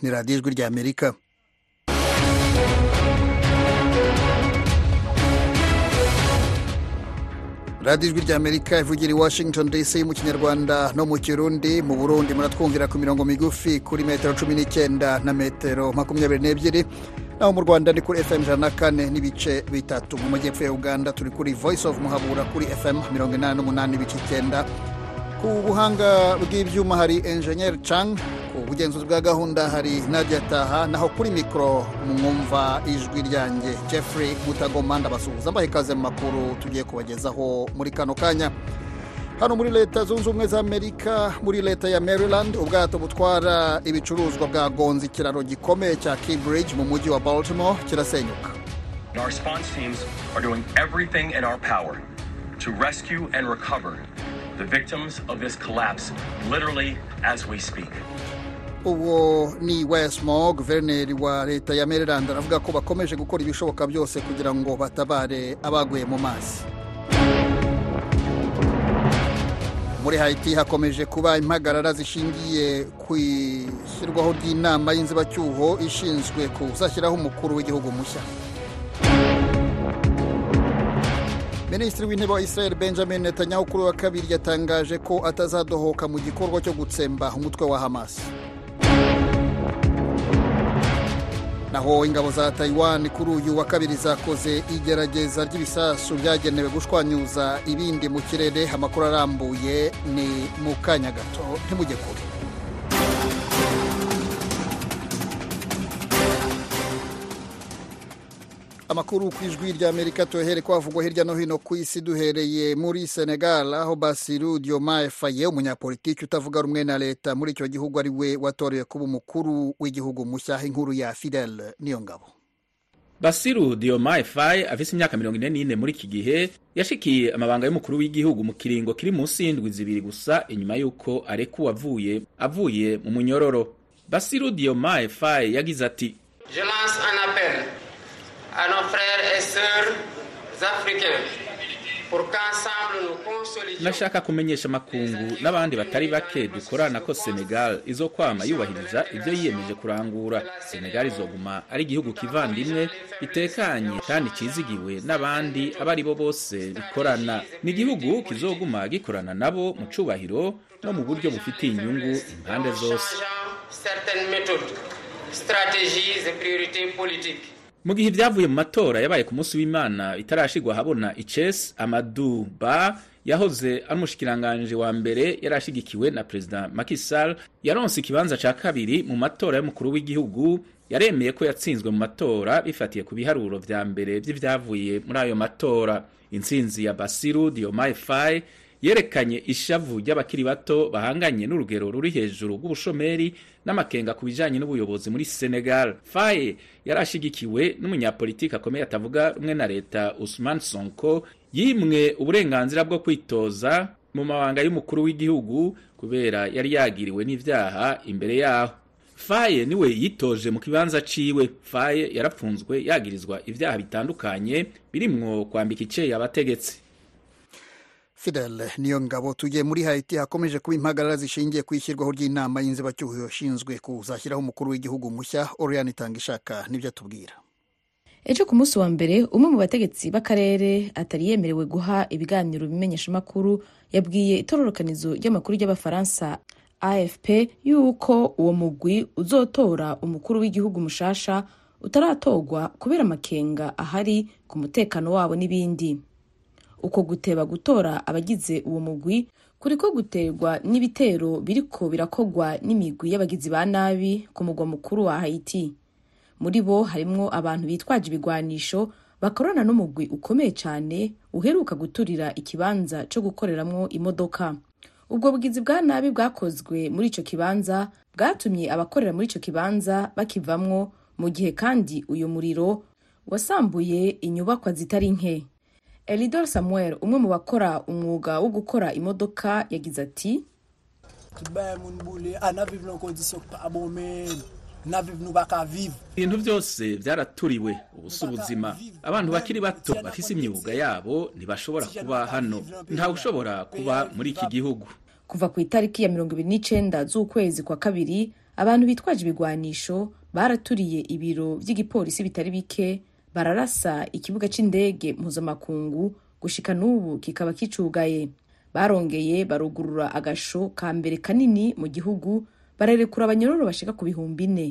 ni radiyo ijwi ry'amerika radiyo ijwi ry'amerika ivugira i washington dc mu kinyarwanda no mu kirundi mu burundi muratwumvira ku mirongo migufi kuri metero cumi n'icyenda na metero makumyabiri n'ebyiri naho mu rwanda ni kuri fm ijana na kane n'ibice bitatu mu majyepfo ya uganda turi kuri voice of muhabura kuri fm mirongo inani n'umunani n'ibice icyenda ku buhanga bw'ibyuma hari enjeniyeri cang ku bugenzuzi bwa gahunda hari nadia taha naho kuri mikoro mwumva ijwi ryanjye jeffrey mutagoma ndabasuhuza mbaha ikaze mu makuru tugiye kubagezaho muri kano kanya hano muri leta zunze ubumwe za amerika muri leta ya maryland ubwato butwara ibicuruzwa bwagonze ikiraro gikomeye cya keybridge mu mujyi wa baltimore kirasenyuka Our response teams are doing everything in our power to rescue and recover the victims of this collapse literally as we speak. uwo ni wesmo guverineri wa leta ya maryland aravuga ko bakomeje gukora ibishoboka byose kugira ngo batabare abaguye mu mazi muri haiti hakomeje kuba impagarara zishingiye ku ishyirwaho ry'inama y'inzibacyuho ishinzwe kuzashyiraho umukuru w'igihugu mushya minisitiri w'intebe wa israel benjamin netanyahu kuri wa kabiri yatangaje ko atazadohoka mu gikorwa cyo gutsemba umutwe wa hamas naho ingabo za taiwan kuri uyu wa kabiri zakoze igerageza ry'ibisasu byagenewe gushwanyuza ibindi mu kirere amakuru arambuye ni mu kanya gato ntimujye kure amakuru ku ijwi ry'amerika tuyahere kwavugwa hirya no hino ku isi duhereye muri senegal aho basiru diomaye faye umunyapolitiki utavuga rumwe na leta muri icyo gihugu ari we watorewe kuba umukuru w'igihugu mushya inkuru ya fidel niyo ngabo basiru diomaye faye afise imyaka mirongo ine n'ine muri iki gihe yashikiye amabanga y'umukuru w'igihugu mu kiringo kiri munsi y'indwi zibiri gusa inyuma y'uko arekuwe avuye avuye mu munyororo basiru diomaye faye yagize ati Je lance un appel à nos frères et sœurs africains pour qu'ensemble nous consolidions nashaka kumenyesha amakungu n'abandi batari bake dukorana ko senegal izokwama yubahiriza ibyo yiyemeje kurangura senegal izoguma ari igihugu kivandimwe gitekanye kandi kizigiwe n'abandi abo ari bo bose bikorana ni igihugu kizoguma gikorana nabo mu cubahiro no mu buryo bufitiye inyungu impande zose changeant certaines méthodes, stratégies et priorités politiques. mu gihe ibyavuye mu matora yabaye ku munsi w'imana itarashigwa ahabona ices amadu ba yahoze ari umushikiranganji wa mbere yari ashigikiwe na perezida Macky Sall yaronse ikibanza ca kabiri mu matora y'umukuru w'igihugu yaremeye ko yatsinzwe mu matora bifatiye ku biharuro vya mbere vy'ivyavuye muri ayo matora intsinzi ya Basiru Diomaye Faye yerekanye ishavu ry'abakiri bato bahanganye n'urugero ruri hejuru rw'ubushomeri n'amakenga ku bijanye n'ubuyobozi muri Senegal. Faye yari ashigikiwe n'umunyapolitiki akomeye atavuga rumwe na leta Ousmane Sonko yimwe uburenganzira bwo kwitoza mu mabanga y'umukuru w'igihugu kubera yari yagiriwe n'ivyaha imbere yaho. Faye niwe yitoje mu kibanza ciwe. Faye yarapfunzwe yagirizwa ivyaha bitandukanye birimwo kwambika iceye abategetsi. fidel niyo ngabo tugiye muri haiti hakomeje kuba impagarara zishingiye ku ishyirwaho ry'inama y'inzibacyuho yashinzwe kuzashyiraho umukuru w'igihugu mushya oriane itanga ishaka nibyo atubwira ejo ku munsi wa mbere umwe mu bategetsi b'akarere atari yemerewe guha ibiganiro bimenyeshamakuru yabwiye itororokanizo ry'amakuru ry'abafaransa afp yuko uwo mugwi uzotora umukuru w'igihugu mushasha utaratorwa kubera amakenga ahari ku mutekano wabo n'ibindi uko guteba gutora abagize uwo mugwi kuriko guterwa n'ibitero biriko birakogwa n'imigwi y'abagizi ba nabi ku mugwa mukuru wa haiti muri bo harimwo abantu bitwaje ibigwanisho bakorana n'umugwi ukomeye cyane uheruka guturira ikibanza cyo gukoreramwo imodoka ubwo bugizi bwa nabi bwakozwe muri ico kibanza bwatumye abakorera muri ico kibanza bakivamwo mu gihe kandi uyu muriro wasambuye inyubakwa zitari nke elidor samuel umwe mu bakora umwuga wo gukora imodoka yagize ati tubaye mun bule ana vive dans condition pas bon mais na vive nous baka vive ibintu byose byaraturiwe ubusa ubuzima abantu bakiri bato bafise imyuga yabo ntibashobora kuba hano ntawe ushobora kuba muri iki gihugu kuva ku itariki ya mirongo ibiri n'icenda z'ukwezi kwa kabiri abantu bitwaje ibigwanisho baraturiye ibiro vy'igipolisi bitari bike bararasa ikibuga c'indege mpuzamakungu gushika n'ubu kikaba kicugaye barongeye barugurura agasho ka mbere kanini mu gihugu bararekura abanyororo bashika ku bihumbi ine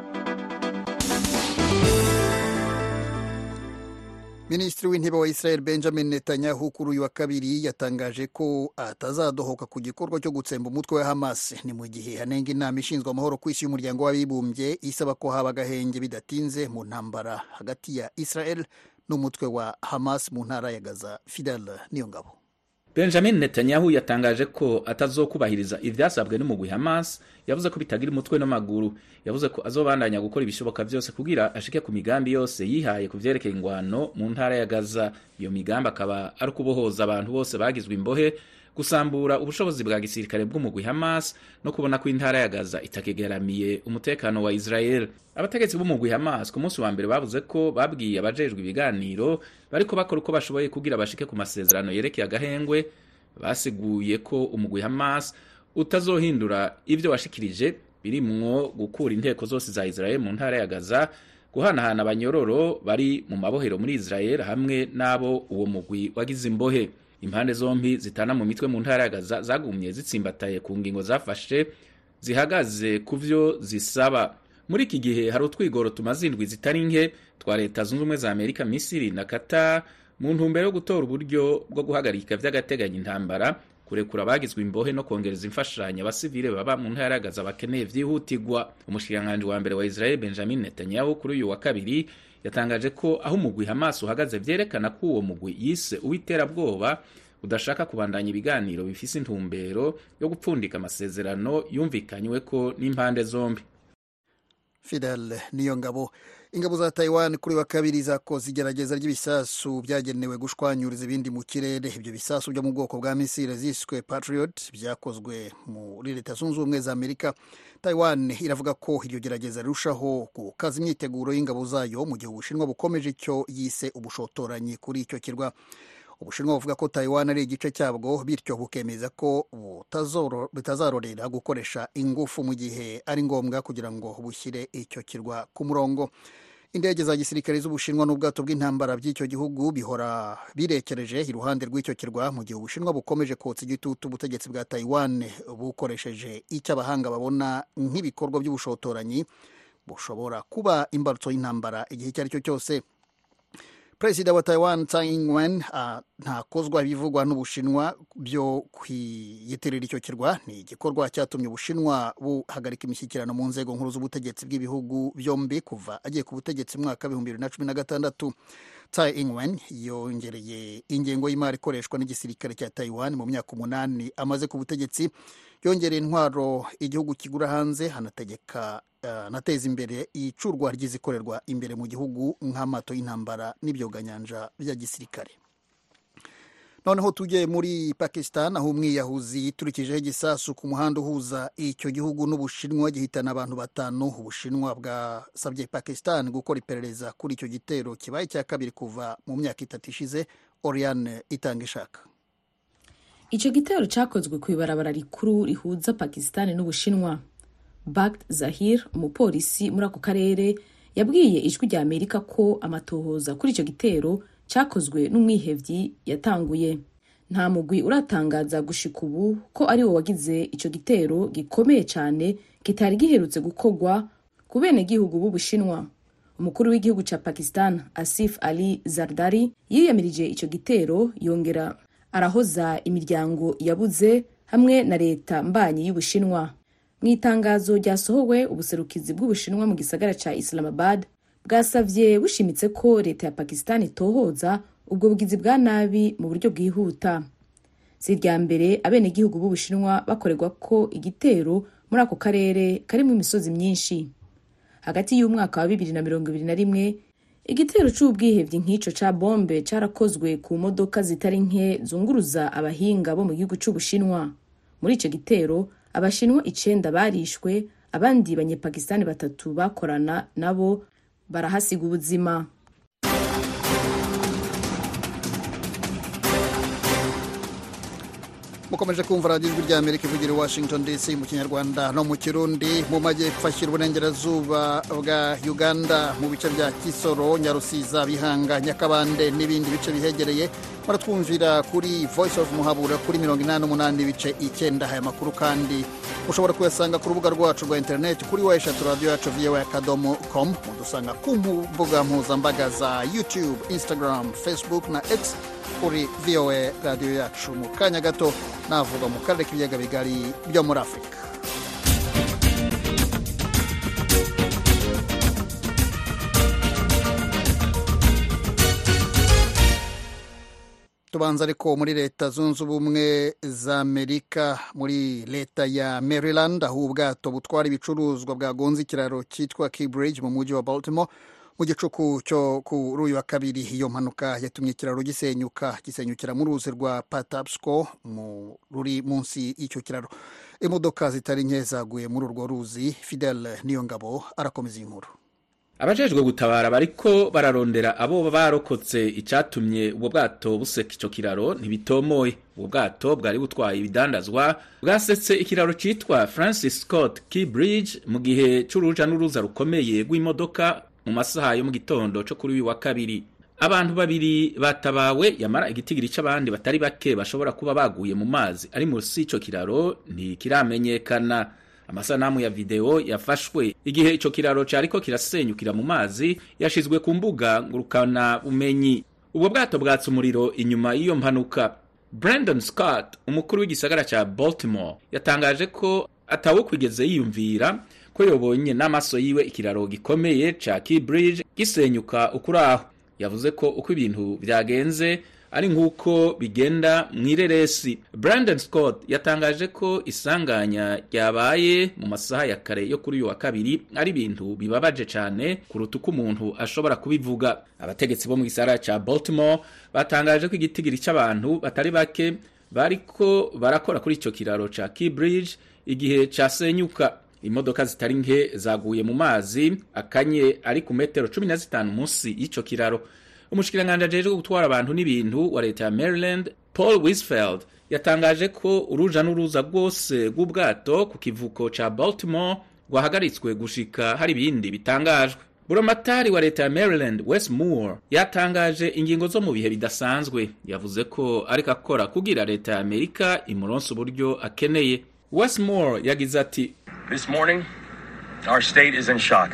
minisitiri w'intebe wa israel benjamin netanyahu kuri uyu wa kabiri yatangaje ko atazadohoka ku gikorwa cyo gutsemba umutwe wa hamas ni mu gihe hanenga inama ishinzwe amahoro ku isi y'umuryango w'abibumbye isaba ko haba agahenge bidatinze mu ntambara hagati ya israel n'umutwe wa hamas mu ntara ya gaza fidel niyo ngabo benjamin netanyahu yatangaje ko atazokubahiriza ivyasabwe n'umugwi hamas yavuze ko bitagira umutwe n'amaguru yavuze ko azobandanya gukora ibishoboka vyose kugira ashike ku migambi yose yihaye ku vyerekeye ingwano mu ntara ya gaza iyo migambi akaba ari ukubohoza abantu bose bagizwe imbohe gusambura ubushobozi bwa gisirikare bw'umugwi hamas no kubona ko intara ya gaza itakigaramiye umutekano wa israel abategetsi b'umugwi hamas ku munsi wa mbere bavuze ko babwiye abajejwe ibiganiro bariko bakora uko bashoboye kugira bashike ku masezerano yerekeye agahengwe basiguye ko umugwi hamas utazohindura ivyo washikirije birimwo gukura inteko zose za israel mu ntara ya gaza guhanahana abanyororo bari mu mabohero muri israel hamwe n'abo uwo mugwi wagize imbohe impande zombi zitana mu mitwe mu ntara ya gaza zagumye zitsimbataye ku ngingo zafashe zihagaze ku vyo zisaba muri iki gihe hari utwigoro tumaze indwi zitari nke twa leta zunze ubumwe za amerika misiri na qatar mu ntumbero yo gutora uburyo bwo guhagarika vy'agateganyo intambara kurekura abagizwe imbohe no kongereza imfashanyo abasivile baba mu ntara ya gaza bakeneye vyihutirwa umushikiranganji wa mbere wa israel benjamin netanyahu kuri uyu wa kabiri yatangaje ko aho umugwi hamas uhagaze vyerekana ko uwo mugwi yise uw'iterabwoba udashaka kubandanya ibiganiro bifise intumbero yo gupfundika amasezerano yumvikanyweko n'impande zombi fidel niyo ngabo ingabo za taiwan kuri wa kabiri zakoze igerageza ry'ibisasu byagenewe gushwanyuriza ibindi mu kirere ibyo bisasu byo mu bwoko bwa misile ziswe patriot byakozwe muri leta zunze ubumwe za amerika taiwan iravuga ko iryo gerageza rirushaho gukaza imyiteguro y'ingabo zayo mu gihe ubushinwa bukomeje icyo yise ubushotoranyi kuri icyo kirwa ubushinwa buvuga ko taiwan ari igice cyabwo bityo bukemeza ko butazarorera gukoresha ingufu mu gihe ari ngombwa kugira ngo bushyire icyo kirwa ku murongo indege za gisirikare z'ubushinwa n'ubwato bw'intambara by'icyo gihugu bihora birekereje iruhande rw'icyo kirwa mu gihe ubushinwa bukomeje kotsa igitutu ubutegetsi bwa taiwan bukoresheje icyo abahanga babona nk'ibikorwa by'ubushotoranyi bushobora kuba imbarutso y'intambara igihe icyo ari cyo cyose perezida wa taiwan tsai ing-wen uh, ntakozwa ibivugwa n'ubushinwa byo kwiyitirira icyo kirwa ni igikorwa cyatumye ubushinwa buhagarika imishyikirano mu nzego nkuru z'ubutegetsi bw'ibihugu byombi kuva agiye ku butegetsi mwaka w'ibihumbi bibiri na cumi na gatandatu tsai ing-wen yongereye ingengo y'imari ikoreshwa n'igisirikare cya taiwan mu myaka umunani amaze ku butegetsi yongereye intwaro igihugu kigura hanze hanategeka anateza imbere icurwa ry'izikorerwa imbere mu gihugu nk'amato y'intambara n'ibyoganyanja bya gisirikare noneho tujye muri pakistan aho umwiyahuzi yiturikijeho igisasu ku muhanda uhuza icyo gihugu n'ubushinwa gihitana abantu batanu ubushinwa bwasabye pakistan gukora iperereza kuri icyo gitero kibaye icya kabiri kuva mu myaka itatu ishize oriane itanga ishaka icyo gitero cyakozwe ku ibarabara rikuru rihuza pakistan n'ubushinwa Bagd Zahir umupolisi muri ako karere yabwiye ijwi rya Amerika ko amatohoza kuri icyo gitero cyakozwe n'umwihevyi yatanguye nta mugwi uratangaza gushika ubu ko ari wo wagize icyo gitero gikomeye cyane kitari giherutse gukorwa ku benegihugu b'ubushinwa umukuru w'igihugu cya Pakistan Asif Ali Zardari yiyamirije icyo gitero yongera arahoza imiryango yabuze hamwe na leta mbanyi y'ubushinwa mu itangazo ryasohowe ubuserukizi bw'ubushinwa mu gisagara cya islamabad bwasabye bushimitse ko leta ya pakistan itohoza ubwo bugizi bwa nabi mu buryo bwihuta si irya mbere abenegihugu b'ubushinwa bakorerwa ko igitero muri ako karere karimo imisozi myinshi hagati y'umwaka wa bibiri na mirongo ibiri na rimwe igitero cy'ubwihebyi nk'icyo cya bombe cyarakozwe ku modoka zitari nke zunguruza abahinga bo mu gihugu cy'ubushinwa muri icyo gitero abashinwa icenda barishwe abandi banyepakistani batatu bakorana nabo barahasiga ubuzima mukomeje kumva radiyo ijwi rya amerika ivugira i washington dc mu kinyarwanda no mu kirundi mu majyepfo ashyira uburengerazuba bwa uganda mu bice bya kisoro nyarusiza bihanga nyakabande n'ibindi bice bihegereye muratwumvira kuri voice of muhabura kuri mirongo inani n'umunani ibice icyenda aya makuru kandi ushobora kuyasanga ku rubuga rwacu rwa interineti kuri wa eshatu radiyo yacu viyewe akadomo com mudusanga ku mbuga mpuzambaga za youtube instagram facebook na x kuri voa radiyo yacu mu kanya gato navuga mu karere k'ibiyaga bigari byo muri afurika tubanza ariko muri leta zunze ubumwe za amerika muri leta ya maryland aho ubwato butwara ibicuruzwa bwagonze ikiraro cyitwa keybridge mu mujyi wa baltimore mu gicuku cyo kuri uyu wa kabiri iyo mpanuka yatumye ikiraro gisenyuka gisenyukira mu ruzi rwa patapsco ruri munsi y'icyo kiraro imodoka zitari nke zaguye muri urwo ruzi fidel niyo ngabo arakomeza iyi nkuru abajejwe gutabara bariko bararondera abo barokotse icyatumye ubwo bwato buseka ico kiraro ntibitomoye ubwo bwato bwari butwaye ibidandazwa bwasetse ikiraro citwa francis scott key bridge mu gihe c'uruja n'uruza rukomeye rw'imodoka mu masaha yo mu gitondo co kuri uyu wa kabiri abantu babiri batabawe yamara igitigiri c'abandi batari bake bashobora kuba baguye mu mazi ari munsi y'ico kiraro ntikiramenyekana amasanamu ya video yafashwe igihe ico kiraro cariko kirasenyukira mu mazi yashizwe ku mbuga ngurukana bumenyi ubwo bwato bwatse umuriro inyuma y'iyo mpanuka brandon scott umukuru w'igisagara ca baltimore yatangaje ko atawe kwigeze yiyumvira ko yobonye n'amaso yiwe ikiraro gikomeye ca key bridge gisenyuka ukuri aho yavuze ko uko ibintu vyagenze ari nk'uko bigenda mu ireresi brandon scott yatangaje ko isanganya ryabaye mu masaha ya kare yo kuri uyu wa kabiri ari ibintu bibabaje cyane kuruta uko umuntu ashobora kubivuga abategetsi bo mu gisagara cya baltimore batangaje ko igitigiri cy'abantu batari bake bariko barakora kuri icyo kiraro cya key bridge igihe cyasenyuka imodoka zitari nke zaguye mu mazi akanye ari ku metero cumi na zitanu munsi y'icyo kiraro umushikiranganji ajejwe gutwara abantu n'ibintu wa leta ya maryland paul wisfeld yatangaje ko uruja n'uruza rwose rw'ubwato ku kivuko ca baltimore rwahagaritswe gushika hari ibindi bitangajwe buramatari wa leta ya maryland west moore yatangaje ingingo zo mu bihe bidasanzwe yavuze ko ariko akora kugira leta ya amerika imuronsa uburyo akeneye west moore yagize ati This morning, our state is in shock.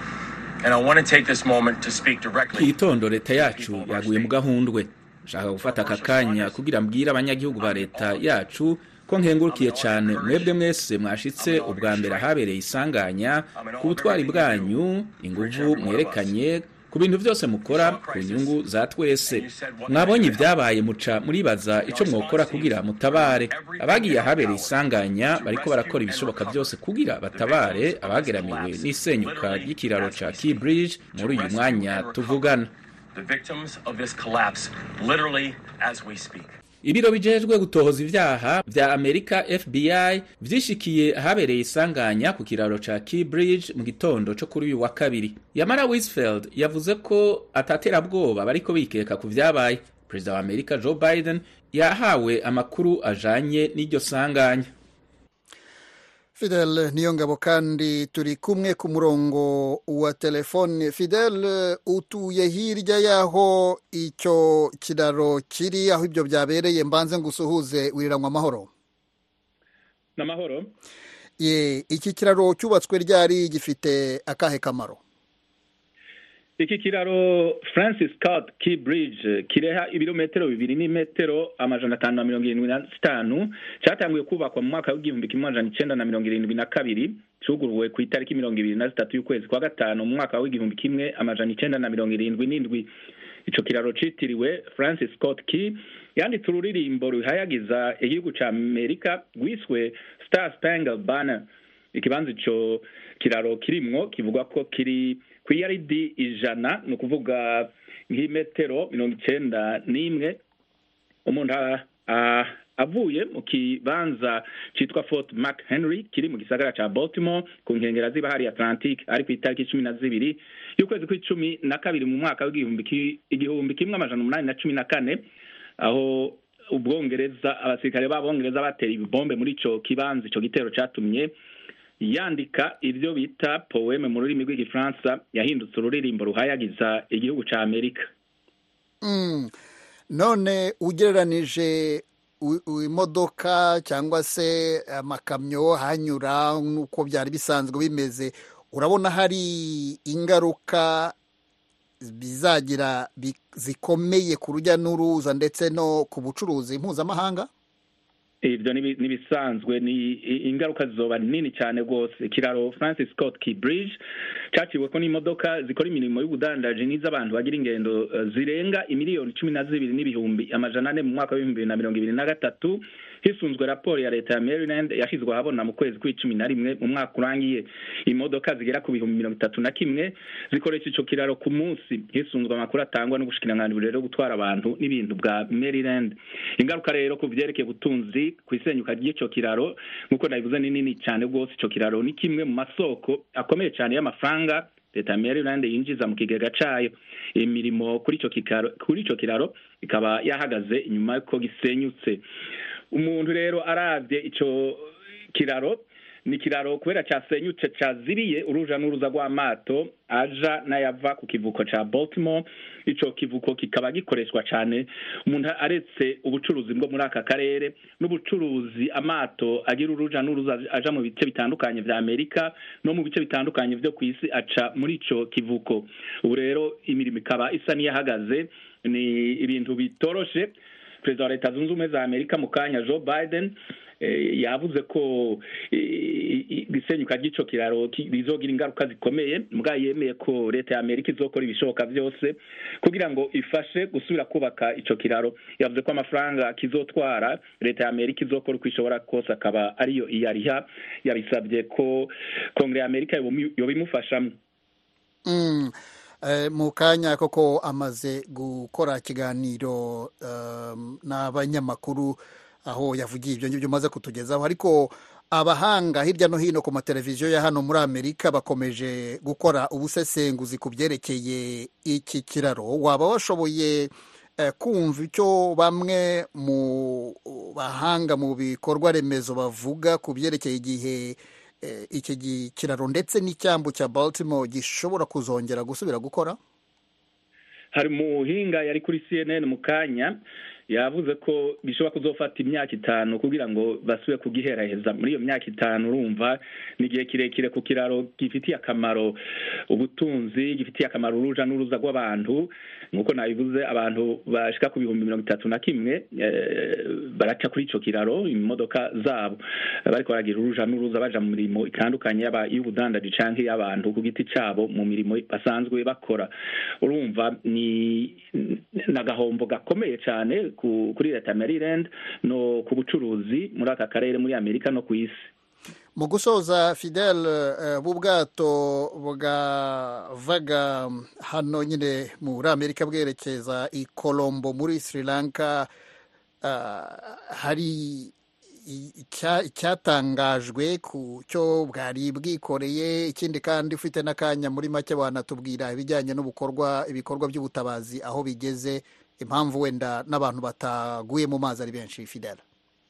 And I want to take this moment to speak directly. igitondo leta yacu yaguye mu gahundwe nshaka gufata aka kanya kugira mbwire abanyagihugu ba leta yacu ko nkengurukiye cyane mwebwe mwese mwashitse ubwa mbere ahabereye isanganya ku butwari bwanyu inguvu mwerekanye ku bintu byose mukora ku nyungu za twese mwabonye ibyabaye muca muribaza icyo mwokora kugira mutabare abagiye ahabereye isanganya bariko barakora ibishoboka byose kugira batabare abageramiwe n'isenyuka ry'ikiraro ca key bridge muri uyu mwanya tuvugana The victims of this collapse, literally as we speak. ibiro bijejwe gutohoza ivyaha vya amerika fbi vyishikiye ahabereye isanganya ku kiraro ca key bridge mu gitondo co kuri uyu wa kabiri yamara wisfeld yavuze ko ataterabwoba bariko bikeka ku vyabaye perezida wa amerika joe biden yahawe amakuru ajanye n'iryo sanganya fidel niyo ngabo kandi turi kumwe ku murongo wa telefone fidel utuye hirya y'aho icyo kiraro kiri aho ibyo byabereye mbanze ngo usuhuze wiriranywa amahoro n'amahoro ye iki kiraro cyubatswe ryari gifite akahe kamaro iki kiraro francis scott key bridge kireha ibirometero bibiri n'imetero amajana atanu na mirongo irindwi na zitanu cyatanguye kubakwa mu mwaka w'igihumbi kimwe amajana icenda na mirongo irindwi na kabiri cuguruwe ku itariki mirongo ibiri na zitatu y'ukwezi kwa gatanu mu mwaka w'igihumbi kimwe amajana icenda na mirongo irindwi n'indwi ico kiraro citiriwe francis scott key yanditse ururirimbo ruhayagiza igihugu ca amerika rwiswe star spangled banner ikibanza ico kiraro kirimwo kivuga ko kiri ku iyaridi ijana ni ukuvuga nk'imetero mirongo icenda n'imwe umuntu avuye mu kibanza citwa fort mark henry kiri mu gisagara ca baltimore ku nkengera z'ibahari atlantique ari ku itariki cumi na zibiri y'ukwezi kw'icumi na kabiri mu mwaka w'igihumbi igihumbi kimwe amajana umunani na cumi na kane aho ubwongereza abasirikare b'abongereza batera ibibombe muri ico kibanza ico gitero catumye yandika ivyo bita poeme mu rurimi rw'igifaransa yahindutse ururirimbo ruhayagiza igihugu ca amerika Mm. none ugereranije u- u- imodoka cyangwa se amakamyo hanyura nk'uko byari bisanzwe bimeze urabona hari ingaruka bizagira bi- zikomeye ku rujya n'uruza ndetse no ku bucuruzi mpuzamahanga ivyo nibi- nibisanzwe ni i- ingaruka zizoba nini cyane rwose ikiraro francis scott key bridge caciweko n'imodoka zikora imirimo y'ubudandaji n'iz'abantu bagira ingendo eh, zirenga imiliyoni cumi na zibiri n'ibihumbi amajana ane mu mwaka w'ibihumbi bibiri na mirongo ibiri na gatatu hisunzwe raporo ya leta ya maryland yashizwe ahabona mu kwezi kw'icumi na rimwe mu mwaka urangiye imodoka zigera ku bihumbi mirongo itatu na kimwe zikoresha ico kiraro ku munsi hisunzwe amakuru atangwa n'ubushikiranganji burero gutwara abantu n'ibintu bwa maryland ingaruka rero ku vyerekeye ubutunzi ku isenyuka ry'ico kiraro nk'uko nabivuze ni nini cyane rwose ico kiraro ni kimwe mu masoko akomeye cyane y'amafaranga leta ya maryland yinjiza mu kigega cayo imirimo kuri ico kikaro kuri ico kiraro ikaba yahagaze inyuma yuko gisenyutse umuntu rero aravye ico kiraro ni ikiraro kubera cyasenyutse caziriye uruja n'uruza rw'amato aja n'ayava ku kivuko ca baltimore ico kivuko kikaba gikoreshwa cane umuntu aretse ubucuruzi bwo muri aka karere n'ubucuruzi amato agira uruja n'uruza aja mu bice bitandukanye vya amerika no mu bice bitandukanye vyo ku isi aca muri ico kivuko ubu rero imirimo ikaba isa n'iyahagaze ni ibintu bitoroshe perezida wa leta zunze ubumwe za amerika mu kanya joe biden eh, yavuze ko isenyuka ry'ico kiraro ki- rizogira ingaruka zikomeye mbwa yemeye ko leta ya amerika izokora ibishoboka byose kugira ngo ifashe gusubira kubaka ico kiraro yavuze ko amafaranga kizotwara leta ya amerika izokora uko ishobora kose akaba ariyo iyariha yabisabye ko kongere ya amerika yobi- yobimufashamwo Mm. Eh, mu kanya koko amaze gukora ikiganiro um, n'abanyamakuru aho yavugiye ibyo ngibyo umaze kutugezaho ariko abahanga hirya no hino ku mateleviziyo ya hano muri amerika bakomeje gukora ubusesenguzi ku byerekeye iki kiraro waba washoboye eh, kumva icyo bamwe mu bahanga mu bikorwa remezo bavuga ku byerekeye igihe eh, iki gi- kiraro ndetse n'icyambu cya baltimore gishobora kuzongera gusubira gukora hari umuhinga yari kuri cnn mu kanya yavuze ko bishobora kuzofata imyaka itanu kugira ngo basubire kugiheraheza muri iyo myaka itanu urumva ni igihe kirekire ku kiraro gifitiye akamaro ubutunzi gifitiye akamaro uruja n'uruza rw'abantu nk'uko nabivuze abantu bashika ku bihumbi mirongo itatu na kimwe eh, baraca kuri ico kiraro imodoka zabo bariko baragira uruja n'uruza baja mu mirimo itandukanye yaba iy'ubudandaji canke y'abantu ku giti cabo mu mirimo basanzwe bakora urumva ni n'agahombo gakomeye cyane ku- kuri leta ya maryland no ku bucuruzi muri aka karere muri amerika no ku isi mu gusoza fidel eh, b'ubwato bwavaga hano nyine muri amerika bwerekeza i colombo muri sri lanka ah, hari i- icya- icyatangajwe ku cyo bwari bwikoreye ikindi kandi ufite n'akanya muri make wanatubwira ibijyanye n'ubukorwa ibikorwa by'ubutabazi aho bigeze impamvu wenda n'abantu bataguye mu mazi ari benshi fidel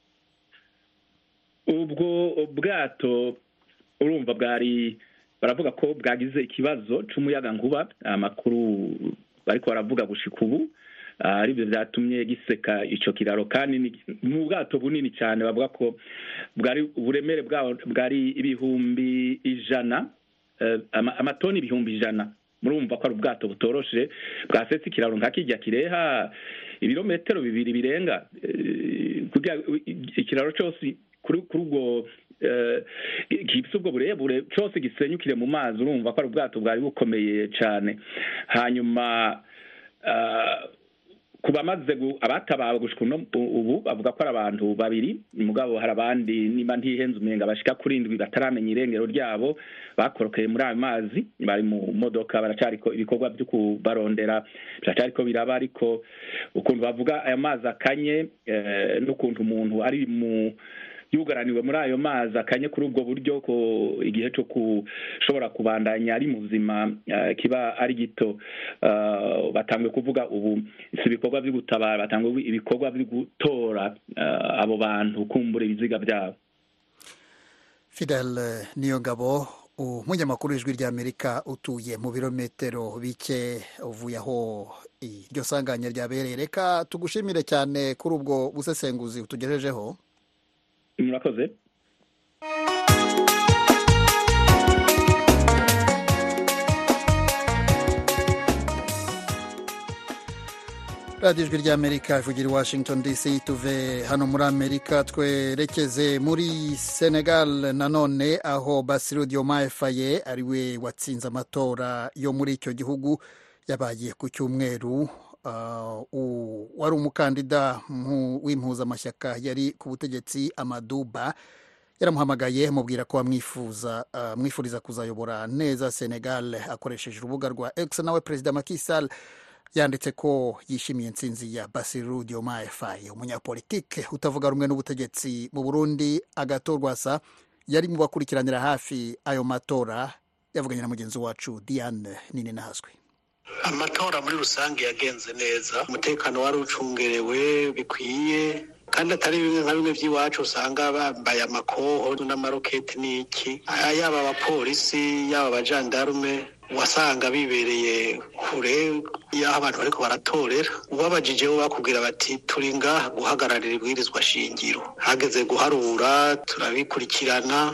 ubwo bwato urumva bwari baravuga ko bwagize ikibazo c'umuyaga nkuba amakuru bariko baravuga gushika ubu ah, aribyo vyatumye giseka ico kiraro kandi ni ni ubwato bunini cyane bavuga ko bwari uburemere bwawo bwari ibihumbi ijana eh, ama- amatoni ibihumbi ijana murumva ko ari ubwato butoroshe bwasetse ikiraro nka kirya kireha ibirometero bibiri birenga eh, kugira ikiraro cyose kuri kuri ubwo eh, gifise ubwo burebure cyose gisenyukire mu mazi urumva ko ari ubwato bwari bukomeye cyane hanyuma ah, ku bamaze gu- abatabawe gushika uno ubu bavuga ko ari abantu babiri mugabo hari abandi niba ntihenze umenga bashika kuri indwi bataramenya irengero ryabo bakorokeye muri ayo mazi bari mu modoka baracariko ibikorwa byo kubarondera biracariko biraba ariko ukuntu bavuga aya mazi akanye eh, n'ukuntu umuntu ari mu yugaraniwe muri ayo mazi akanye kuri ubwo buryo ko igihe cyo kushobora kubandanya ari mu buzima eh, kiba ari gito Eh, batanguye kuvuga ubu si ibikorwa byo gutabara batanguye ibikorwa byo gutora eh, abo bantu kumbura ibiziga byabo fidel niyo ngabo umunyamakuru w'ijwi ry'amerika utuye mu birometero bike uvuye aho iryo sanganya ryabereye reka tugushimire cyane kuri ubwo busesenguzi utugejejeho murakoze radiyo ijwi ry'amerika ivugira i washington dc tuve hano muri amerika twerekeze muri senegal nanone aho basiru diomaye faye ariwe watsinze amatora yo muri icyo gihugu yabaye ku cyumweru Uh, u- wari umukandida mu- w'impuzamashyaka yari ku butegetsi amaduba yaramuhamagaye amubwira ko amwifuza uh, amwifuriza kuzayobora neza senegal akoresheje urubuga rwa x nawe perezida Macky Sall yanditse ko yishimiye intsinzi ya basiru diomaye faye umunyapolitike utavuga rumwe n'ubutegetsi mu burundi agatorwasa yari mu bakurikiranira hafi ayo matora yavuganye na mugenzi wacu diane nini nahazwi amatora muri rusange yagenze neza umutekano wari ucungerewe bikwiye kandi atari bimwe nka bimwe by'iwacu usanga bambaye amakoho n'amaroketi n'iki Aya yaba abapolisi yaba abajandarume wasanga bibereye kure y'aho abantu bariko baratorera ubabajije bo bakubwira bati turi ngaha guhagararira ibwirizwa shingiro hageze guharura turabikurikirana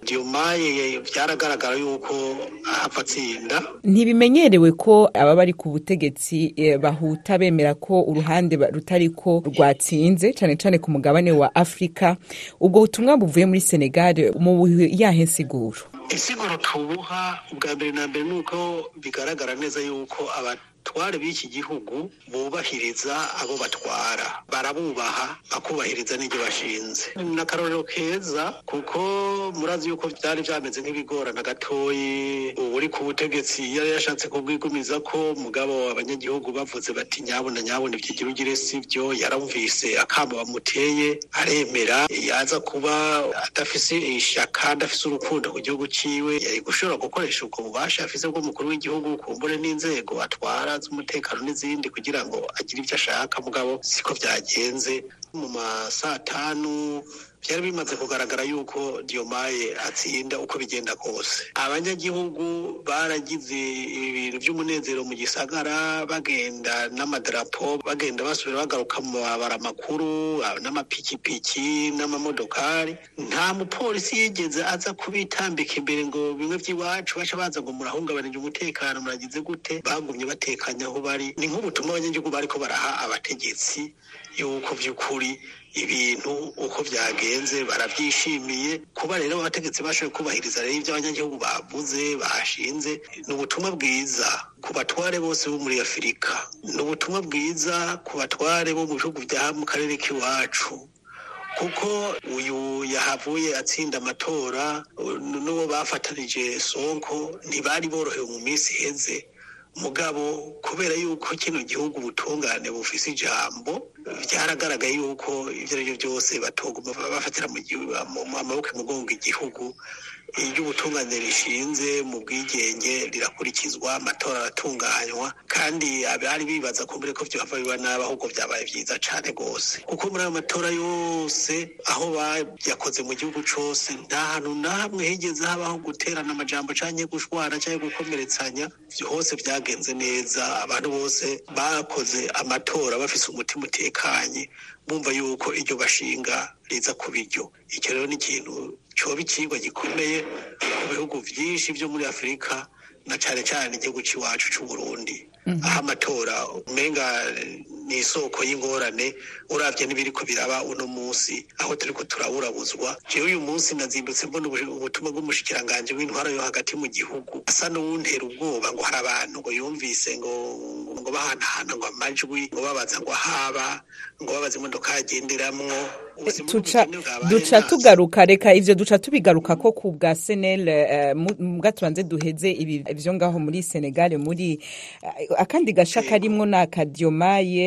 diomaye byaragaragara yuko ahava atsinda ntibimenyerewe ko aba bari ku butegetsi eh, bahuta bemera ko uruhande ba- rutariko rwatsinze cyane cyane ku mugabane wa afurika ubwo butumwa buvuye muri senegal mu buhe- yahe nsiguro insiguro tubuha ubwa mbere na mbere ni uko bigaragara neza yuko abatware b'iki gihugu bubahiriza abo batwara barabubaha bakubahiriza n'ibyo bashinze ni akarorero keza kuko murazi yuko byari byameze nk'ibigorana gatoyi uri ku butegetsi yari yashatse kubwigumiza ko mugabo abanyagihugu bavuze bati nyabuna nyabuna ibyigira ugire si byo yaramvise akamo bamuteye aremera yaza kuba adafise ishyaka adafise urukundo ku gihugu ciwe yari gushobora gukoresha ubwo bubasha afise bw'umukuru w'igihugu kumbure n'inzego atwara z'umutekano n'izindi kugira ngo agire ibyo ashaka mugabo siko byagenze mu ma saa tanu byari bimaze kugaragara yuko diomaye atsinda uko bigenda kose abanyagihugu baragize ibintu by'umunezero mu gisagara bagenda n'amadarapo bagenda basubira bagaruka mu mabara makuru n'amapikipiki n'amamodokari nta mupolisi yigeze aza kubitambika imbere ngo bimwe by'iwacu baca baza ngo murahungabanije umutekano muragize gute bagumye batekanye aho bari ni nk'ubutumwa abanyagihugu bariko baraha abategetsi yuko by'ukuri ibintu uko byagenze barabyishimiye kuba rero abategetsi bashoboye kubahiriza rero ibyo abanyagihugu bavuze bashinze ni ubutumwa bwiza ku batware bose bo muri afurika ni ubutumwa bwiza ku batware bo mu bihugu bya mu karere k'iwacu kuko uyu yahavuye atsinda amatora n'uwo bafatanije sonko ntibari borohewe mu minsi iheze mugabo kubera yuko kino gihugu ubutungane bufise ijambo byaragaragaye yuko ibyo ari byo byose batoguma bafatira mu amaboko imugongo igihugu iyo ubutungane rishinze mu bwigenge rirakurikizwa amatora aratunganywa kandi abari bibaza kumbure ko byava biba nabi ahubwo byabaye byiza cyane rwose kuko muri ayo matora yose aho bayakoze mu gihugu cyose nta hantu na hamwe higeze habaho guterana amajambo cyangwa gushwana cyangwa gukomeretsanya hose byagenze neza abantu bose bakoze amatora bafise umutima utekanye bumva yuko iryo bashinga riza ku biryo icyo rero ni ikintu cyoba ikigwa gikomeye mu bihugu byinshi byo muri afurika na cyane cyane igihugu cy'iwacu cy'u Burundi aho amatora umenga ni isoko y'ingorane urabye n'ibiri ko biraba uno munsi aho turi ko turaburabuzwa jewe uyu munsi nazindutse mbona ubutumwa bw'umushikiranganje w'intwara yo hagati mu gihugu asa n'uwuntera ubwoba ngo hari abantu ngo yumvise ngo ngo bahanahana ngo amajwi ngo babaza ngo ahaba ngo babaza imodoka yagenderamwo tuca duca tugaruka reka ivyo duca tubigaruka ko ku bwa senel mbwa tubanze duheze ibi ivyo ngaho muri senegal muri akandi gasha karimwo n'akadiomaye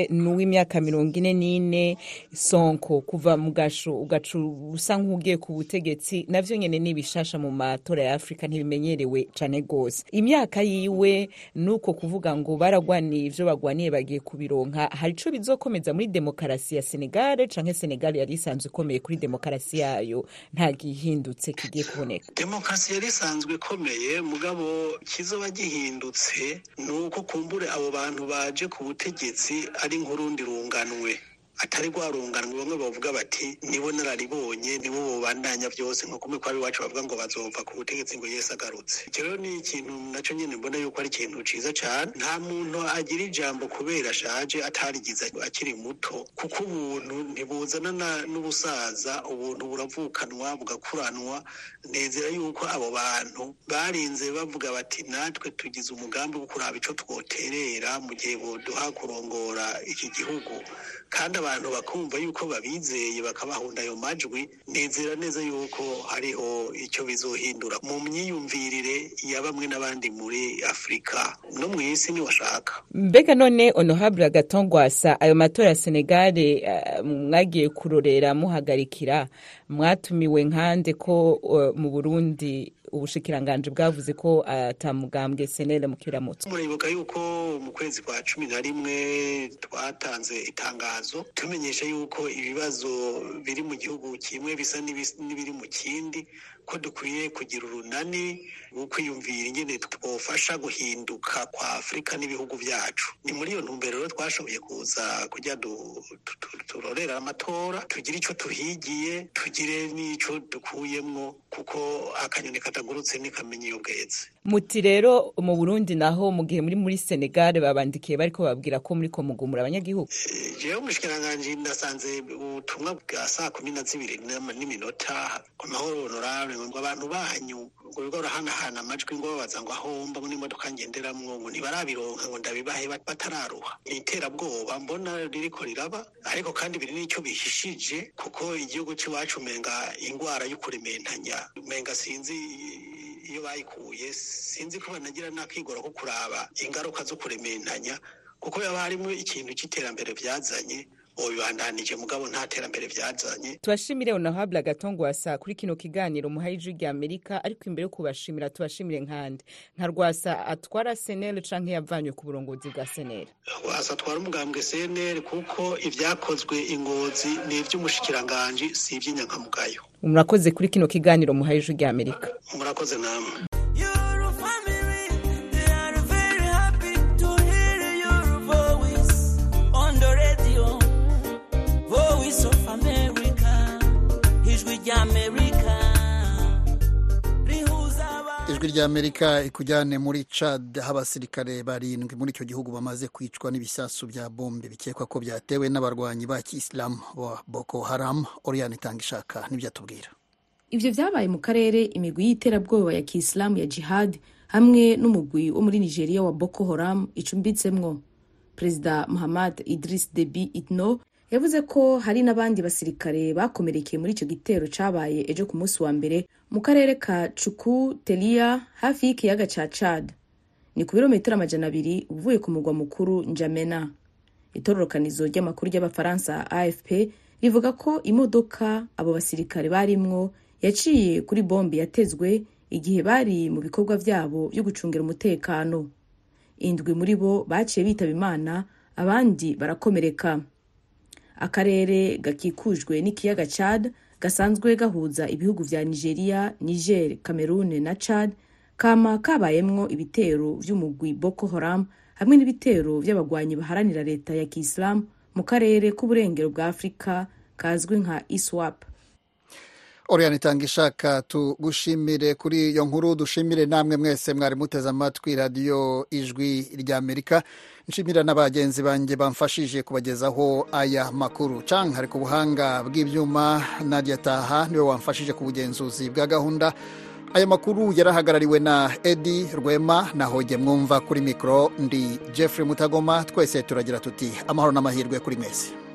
n'uw'imyaka mirongo ine n'ine sonko kuva mu gasho ugaca usa nk'ugiye ku butegetsi navyo nyene ni bishasha mu matora ya afurika ntibimenyerewe cane gose imyaka yiwe nuko kuvuga ngo baragwaniye ivyo bagwaniye bagiye kubironka hari ico bizokomeza muri demokarasi ya senegale canke senegale yari isanzwe ikomeye kuri demokarasi yayo nta gihindutse kigiye kuboneka demokarasi yari isanzwe ikomeye mugabo kizoba gihindutse ni uko kumbure abo bantu baje ku butegetsi ari nk'urundi runganwe atari rwarunganwe bamwe bavuga bati nibo nararibonye nibo bobandanya byose nko kumwe kwa iwacu bavuga ngo bazova ku butegetsi ngo Yesu agarutse icyo rero ni ikintu nacyo nyine mbona yuko ari ikintu ciza cyane nta muntu agira ijambo kubera ashaje atarigize akiri muto kuko ubuntu ntibuzana na- n'ubusaza ubuntu buravukanwa bugakuranwa nezera yuko abo bantu barinze bavuga bati natwe tugize umugambi wo kuraba ico twoterera mu gihe boduha kurongora iki gihugu kandi abantu bakumva yuko babizeye bakabahunda ayo majwi nezera neza yuko hariho icyo bizohindura mu myiyumvirire ya bamwe n'abandi muri afurika no mu isi niwashaka mbega none honorable agatongwasa ayo matora ya senegale eh, mwagiye kurorera muhagarikira mwatumiwe nkande ko eh, mu burundi ubushikiranganje bwavuze ko atamugambwe senere mu kiramutso muribuka yuko mu kwezi kwa cumi na rimwe twatanze itangazo tumenyesha yuko ibibazo biri mu gihugu kimwe bisa n'ibis- n'ibiri mu kindi ko dukwiye kugira urunani rwo kwiyumvira ingene twofasha guhinduka kwa afurika n'ibihugu byacu ni muri iyo ntumbero rero twashoboye kuza kujya du- tu- tu- turorera amatora tugire icyo tuhigiye tugire n'ico dukuyemwo kuko akanyoni katagurutse ntikamenya iyo bweze muti rero mu burundi naho mu gihe muri muri senegale babandikiye bariko babwira ko muriko mugumura abanyagihugu jewe umushikiranganji ndasanze ubutumwa bwa saa kumi na zibiri n'ama- n'iminota ku mahoro honorable ngo abantu banyu ngo bigo barahanahana amajwi ngo babaza ngo aho mba ngo n'imodoka ngenderamwo ngo ntibarabironka ngo ndabibahe bat- batararuha ni iterabwoba mbona ririko riraba ariko kandi biri n'icyo bihishije kuko igihugu c'iwacu umenga ingwara y'ukurementanya umenga sinzi iyo bayikuye sinzi ko banagira n'akigoro ko kuraba ingaruka zo kurementanya kuko yaba harimo ikintu cy'iterambere byazanye ubu bibandanije mugabo nta terambere byazanye tubashimire honorable agatongwasa kuri kino kiganiro muhaye ijwi rya amerika ariko imbere yo kubashimira tubashimire nkande nka rwasa atwara senere canke yavanywe ku burongozi bwa senere wasa atwara umugambwe cnr kuko ibyakozwe ingozi ni iby'umushikiranganji si iby'inyankamugayo murakoze kuri kino kiganiro muhaye ijwi rya amerika murakoze namwe Your family, they are very happy to hear your voice on the radio. Voice of America, ijwi ry'Amerika. Rihuza abantu. ijwi rya amerika ikujyane muri cad aho abasirikare barindwi muri icyo gihugu bamaze kwicwa n'ibisasu bya bombe bikekwa ko byatewe n'abarwanyi ba kisilamu wa boko haram oriyani itanga ishaka nibyo atubwira ivyo vyabaye mu karere imigwi y'iterabwoba ya kisilamu ya jihad hamwe n'umugwi wo muri nigeria wa boko haram icumbitsemwo perezida muhammad idris debi itno yavuze ko hari n'abandi basirikare bakomerekeye muri ico gitero cabaye ejo ku munsi wa mbere mu karere ka cuku telia hafi y'ikiyaga ca chad ni ku birometero amajana abiri uvuye ku mugwa mukuru njamena itororokanizo ry'amakuru ry'abafaransa afp rivuga ko imodoka abo basirikare barimwo yaciye kuri bombe yatezwe igihe bari mu bikorwa vyabo vyo gucungira umutekano indwi muri bo baciye bitaba imana abandi barakomereka akarere gakikujwe n'ikiyaga chad gasanzwe gahuza ibihugu vya nigeria niger cameroon na chad kama kabayemwo ibitero vy'umugwi boko haram hamwe n'ibitero vy'abagwanyi baharanira leta ya kisilamu mu karere k'uburengero bwa afurika kazwi nka iswap oriyani itanga ishaka tugushimire kuri iyo nkuru dushimire namwe mwese mwari muteze amatwi radiyo ijwi rya amerika nshimira na bagenzi banjye bamfashije kubagezaho aya makuru canke hari ku buhanga bw'ibyuma nadia taha niwe wamfashije ku bugenzuzi bwa gahunda aya makuru yarahagarariwe na edi rwema na hoge mwumva kuri mikoro ndi jeffrey mutagoma twese turagira tuti amahoro n'amahirwe kuri mwese